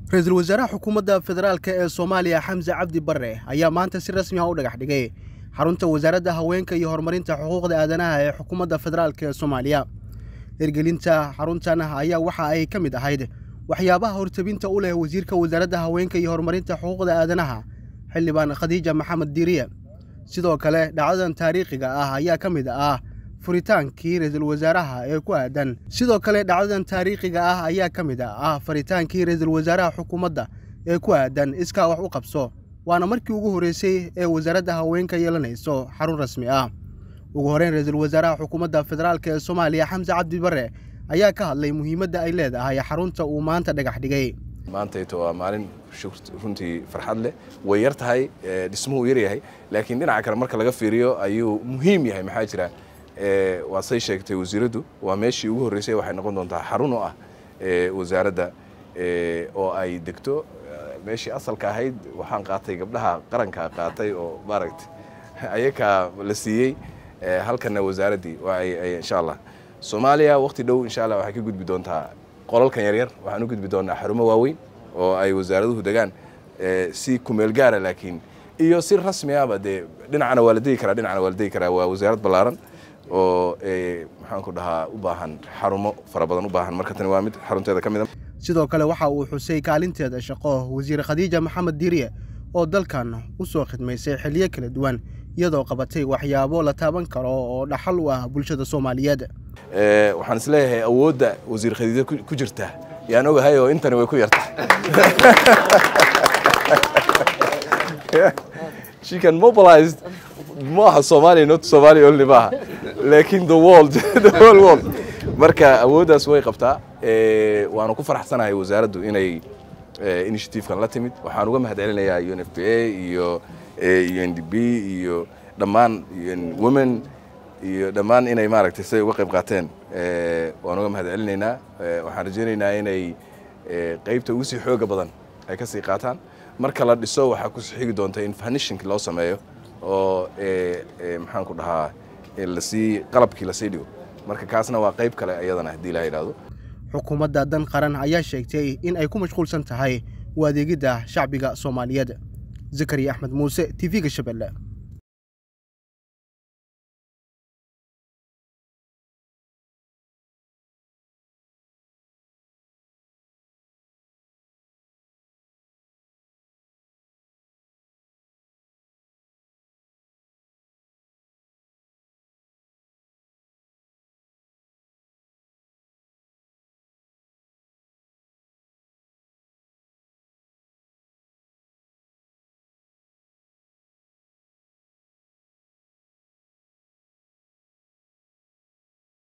ra-iisul wasaaraha xukuumadda federaalk ee soomaaliya xamse cabdi barre ayaa maanta si rasmi ah u dhagax dhigay xarunta wasaaradda haweenka iyo horumarinta xuquuqda aadanaha ee xukuumadda federaalk ee soomaaliya hirgelinta xaruntan ayaa waxa ay ka mid ahayd waxyaabaha hortabinta u leh wasiirka wasaaradda haweenka iyo horumarinta xuquuqda aadanaha xildhibaan khadiija maxamed diiriye sidoo kale dhacdadan taariikhiga ah ayaa ka mid ah furitaankii ra-iisul wasaaraha ee ku aadan sidoo kale dhacdadan taariikhiga ah ayaa ka mid ah faritaankii ra-iisul wasaaraha xukuumadda ee ku aadan iskaa wax u qabso waana markii ugu horreysay ee wasaaradda haweenka yeelanayso xarun rasmi ah ugu horreyn ra-iisul wasaaraha xukuumadda federaalk ee soomaaliya xamse cabdi barre ayaa ka hadlay muhiimadda ay leedahay xarunta uu maanta dhagax dhigay maantayto waa maalin runtii farxad leh way yar tahay dhismuhu yar yahay laakiin dhinaca kale marka laga fiiriyo ayuu muhiim yahay maxaa jira waa say sheegtay wasiiraddu waa meeshii ugu horreysay waxay noqon doontaa xarun u ah wasaaradda oo ay degto meeshii asalka ahayd waxaan qaatay gabdhaha qaranka qaatay oo maaragta ayakaa la siiyey halkana wasaaraddii insha allah soomaaliya waqti dhow insha allah waxay ka gudbi doontaa qolalkan yaryar waxaan u gudbi doonaa xarumo waaweyn oo ay wasaaraduhu degaan si kumeel gaara laakiin iyo si rasmi ahba dee dhinacana waa la degi karaa dhinacana waa la degi karaa waa wasaarad ballaaran oo maxaanku dhahaa u baahan xarumo fara badan u baahan marka tani waa mid xarunteeda ka mid a sidoo kale waxa uu xusay kaalinteeda shaqo wasiir khadiija maxamed diiriye oo dalkan u soo khidmaysay xilliyo kala duwan iyadoo qabatay waxyaabo la taaban karo oo dhaxal u ah bulshada soomaaliyeed waxaan isleeyahay awoodda wasiir khadiija ku jirta yaan ogahay oo intani way ku yarta she can mobilized maaha Soomaaliya not Soomaaliya only maaha laakiin the world the whole world marka awooddaas way qabtaa waanu ku faraxsanahay wasaaraddu inay initiative-kan la timid waxaan uga mahadcelinayaa UNFPA iyo UNDP iyo dhammaan women iyo dhammaan inay maaragtay siday uga qayb qaateen waan uga mahadcelinaynaa waxaan rajaynaynaa inay qaybta ugu sii xooga badan ay ka sii qaataan marka la dhiso waxaa ku xigi doonta in fanishinki loo sameeyo oo maxaan ku dhahaa lasii qalabkii lasii dhigo marka kaasna waa qayb kale iyadana haddii la yidhaahdo xukuumadda dan qaran ayaa sheegtay in ay ku mashquulsan tahay u adeegidda shacbiga soomaaliyeed zakariya axmed muuse t v-ga shabeelle